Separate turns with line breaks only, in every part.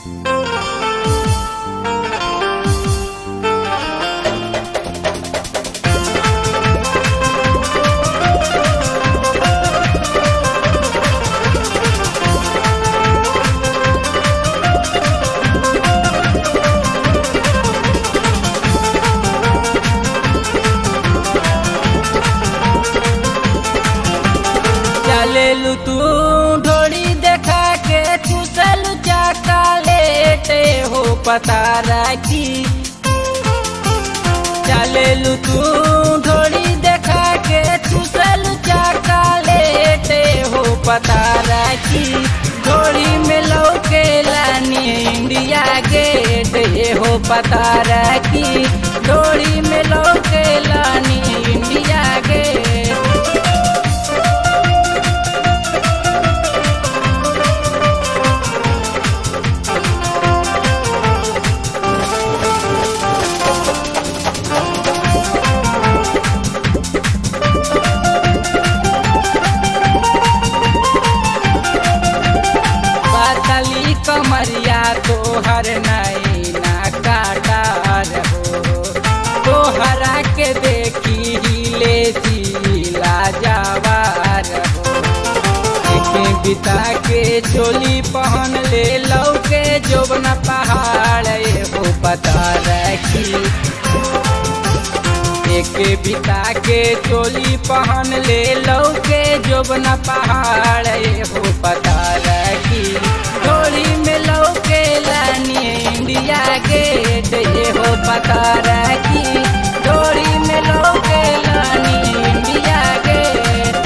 चलेलू तू ढोड़ी देखा के चूसलू चाका लेटे हो पता राखी चलेलू तू ढोड़ी देखा के चूसलू चाका लेटे हो पता राखी ढोड़ी में लौके लानी इंडिया गेट ये हो पता राखी ढोड़ी में लौके लानी इंडिया गेट पातली कमरिया तोहर नैना काटा रहो तोहरा के देखी हिले जिला जावा रहो एके बिता के चोली पहन ले लौके जोबन पहाड़ हो पता रखी एके बिता के चोली पहन ले लौके जोबन पहाड़ हो पता रखी डोरी में लौके लानी इंडिया गेट ये हो पता रखी डोरी में लौके लानी इंडिया गेट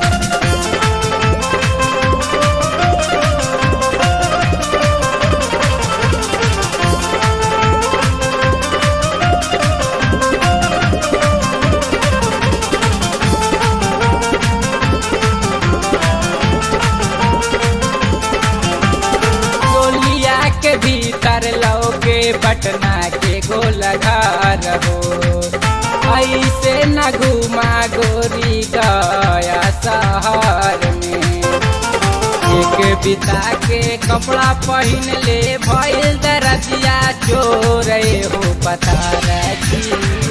गोलिया के भीतर लौके पटना के गोलघार हो ऐसे न घुमा गोरी गया शहर में एक बिता के कपड़ा पहन ले भइल दरजिया चोर हो पता रखी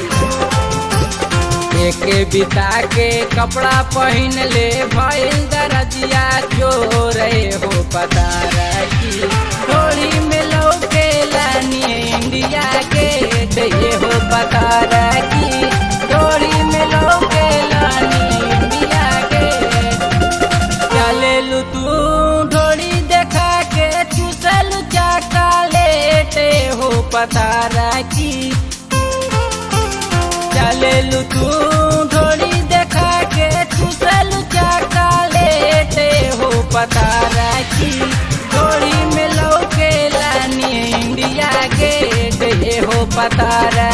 एक बिता के कपड़ा पहन ले भइल दरजिया चोर हो पता रखी थोड़ी में लौके लानी इंडिया गेट ये हो पता रखी थोड़ी में लौके लानी इंडिया गेट चलेलू तू ढोड़ी देखा के चूसलू चाका लेटे हो पता रखी चलेलू तू ढोड़ी देखा के चूसलू चाका लेटे हो पता रखी ढोड़ी में लौके लानी इंडिया गेट ये हो पता रखी